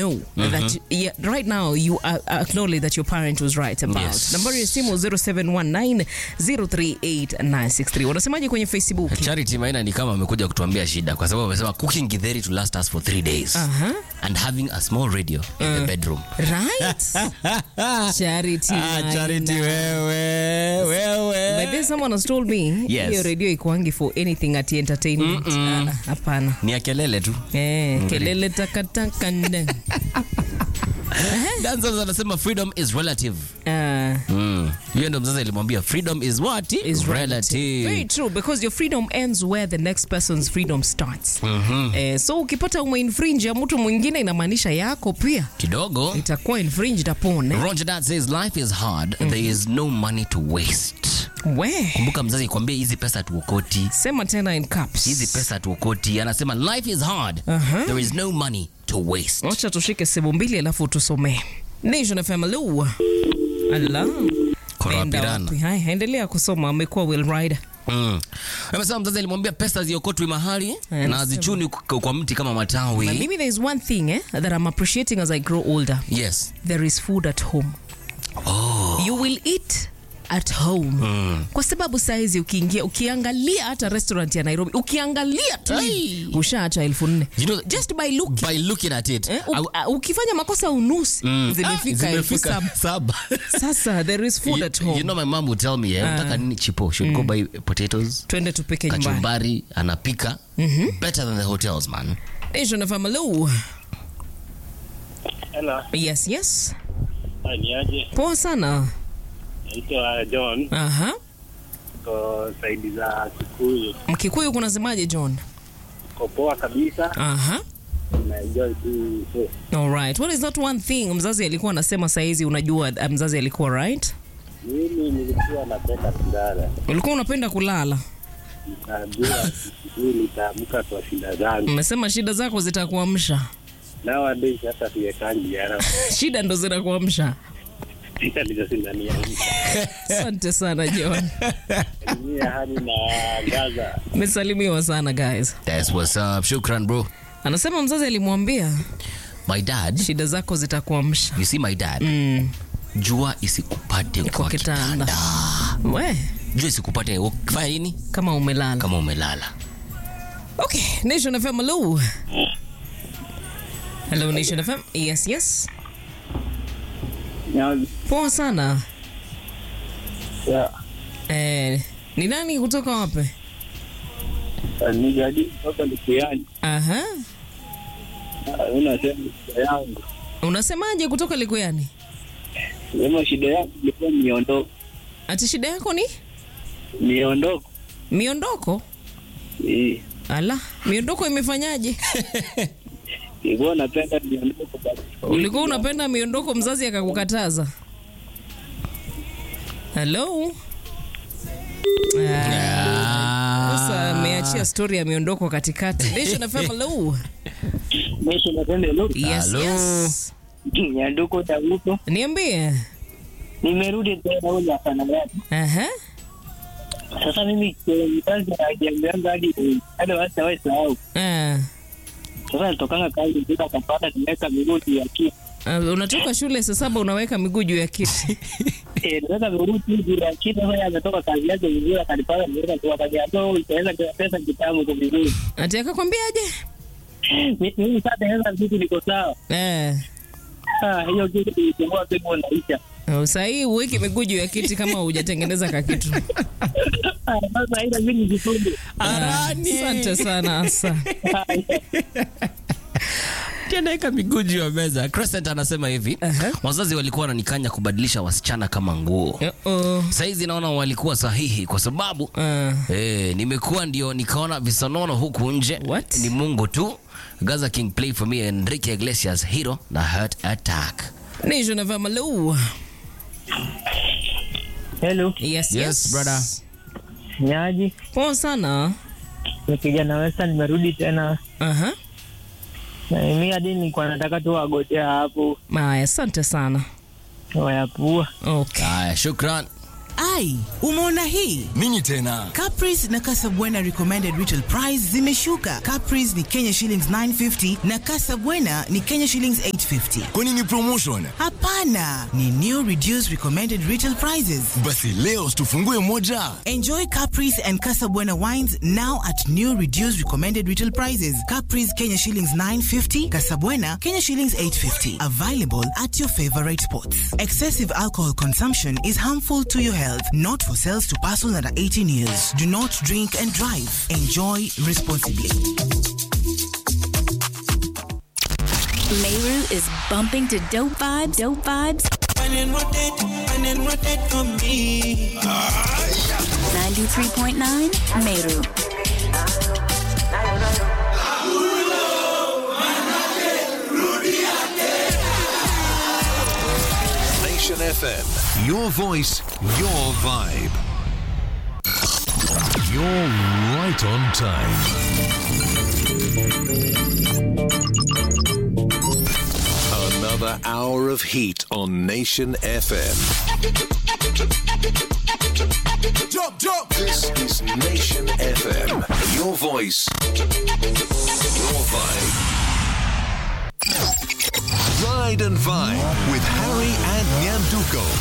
know that yeah, right now you uh, acknowledge that your parent was right about. Yes. Nambari ya simu 0719038963. Wanasemaje kwenye Facebook? Charity Maina ni kama amekuja kutuambia shida kwa sababu amesema cooking githeri to last us for three days Aha. and having a small radio in the bedroom. Right? Charity. Maina. wewe, wewe. By then someone has told me Yes. hiyo radio ikuangi for anything at entertainment. Ah, ah, Hapana. Ni ya kelele tu. Eh, kelele takataka nde. Dancers anasema freedom is relative. Ah. Mm. Hiyo ndo mzazi alimwambia freedom is what? is relative. Very true because your freedom ends where the next person's freedom starts. Eh, so ukipata umeinfringe ya mtu mwingine inamaanisha yako pia Kidogo. itakuwa infringed upon. Eh? Roger Dad says life is hard. There is no money to waste. We, Kumbuka mzazi kwambia hizi pesa tuokoti. sema tena in caps. Hizi pesa tuokoti. Anasema life is hard. Aha. There is no money to waste. Wacha tushike sehemu mbili alafu tusomee. Nation FM Lu. Allah. Kora Nenda pirana. wapi? Haya, endelea kusoma amekuwa Will Rider. Mm. Amesema mzazi alimwambia pesa ziokotwi mahali na Anasema. hazichuni kwa kwa mti kama Na matawi. mimi there is one thing eh, that I'm appreciating as I grow older. Yes. There is food at home. Oh. you will eat at home kwa sababu saizi ukiingia ukiangalia hata restaurant ya nairobi ukiangalia tu Ai. ushaacha elfu nne You know, just by look by looking at it. eh, I- u, uh, ukifanya makosa unusi Mm. zimefika Ah, elfu zimefika saba saba. sasa there is food You, at home you know my mom would tell me eh, unataka nini chipo should go buy potatoes twende tupike nyumbani kachumbari anapika better than the hotels man Nation FM, hello. Hello, yes yes Ah, ni aje? poa sana Naitwa John, aha ko saidi za Kikuyu. mkikuyu kunasemaje john Ko poa kabisa, aha na enjoy tu so. alright what is that one thing mzazi alikuwa anasema saizi unajua uh, mzazi alikuwa right Mimi nilikuwa napenda kulala, ulikuwa unapenda kulala nikaambiwa asubuhi nitaamka kwa shida zangu. umesema shida zako zitakuamsha Nowadays hata tuwekangi ara shida ndo zinakuamsha shida ndizo zinaniamsha. asante sana john Mimi hadi na Gaza mesalimiwa sana guys that's what's up shukran bro anasema mzazi alimwambia my dad shida zako zitakuamsha you see my dad mm, jua isikupate kwa kwa kitanda kitanda we jua isikupate ukifanya nini kama umelala kama umelala okay nation fm hello hello nation fm yes yes ya poa sana ya eh, ni nani kutoka wapi ni jadi kutoka Likuyani. aha Unasema shida yangu, unasemaje kutoka likuyani sema shida yangu ilikuwa miondoko, ati shida yako ni miondoko miondoko Eh, ala miondoko imefanyaje nilikuwa napenda miondoko basi. ulikuwa unapenda miondoko mzazi akakukataza helo Ah, sasa ameachia stori ya miondoko katikati Nation FM, hello. Mwisho napenda hilo. yes, Hello. yes. Nyanduko Daguto, niambie nimerudi tena huyu afana yake. Aha. Sasa mimi kwenye mkazi najiambianga hadi hadi watu hawae sahau. Ah. Sasa nitokanga kazi mpaka kapata nimeweka miguu juu ya kiti. Ah, unatoka shule saa saba unaweka miguu juu ya kiti Eh, nimeweka miguu juu ya kiti. Sasa ametoka kazi yake vizuri akanipata nimeweka kwa kazi yake. Itaweza kwa pesa kitamu kwa vizuri. ati akakwambiaje Mi- Mimi sasa naweza vitu niko sawa. Eh. Ah, hiyo kitu ilikuwa pepo naisha. Oh, sahii uweki miguu juu ya kiti kama hujatengeneza kakitu Ah, Sasa haina mimi jifunge. Ah, asante sana asa Tianaeka miguu juu ya meza crescent anasema hivi Aha. wazazi walikuwa wananikanya kubadilisha wasichana kama nguo Uh-oh. saizi naona walikuwa sahihi kwa sababu Ah. Eh, nimekuwa ndio nikaona visonono huku nje What? ni mungu tu gaza king play for me enrique iglesias hero na heart attack Nation FM, hello. Hello, Yes, Yes, yes. brother. nyaji. Poa sana. Ni kijana Westa nimerudi tena. Aha. Na mimi hadi nilikuwa nataka tu wagotea hapo Aya, asante sana. wayapua. Okay. haya shukran Ai, umeona hii? Nini tena? Caprice na Casabwana recommended retail price zimeshuka. Caprice ni Kenya shillings 950 na Casabwana ni Kenya shillings 850. Kwani ni promotion? Hapana, ni new reduced recommended retail prices. Basi leo tufungue moja. Enjoy Caprice and Casabwana wines now at new reduced recommended retail prices. Caprice Kenya shillings 950, Casabwana Kenya shillings 850. Available at your favorite spots. Excessive alcohol consumption is harmful to your health, not for sales to persons under 18 years. Do not drink and drive. Enjoy responsibly. Meru is bumping to dope vibes, dope vibes. And then rotate, and then rotate for me. 93.9 Meru. Nation FM. Your voice, your vibe. You're right on time. Another hour of heat on Nation FM. Jump, jump. This is Nation FM. Your voice, your vibe. Ride and Vibe with Harry and Nyanduko.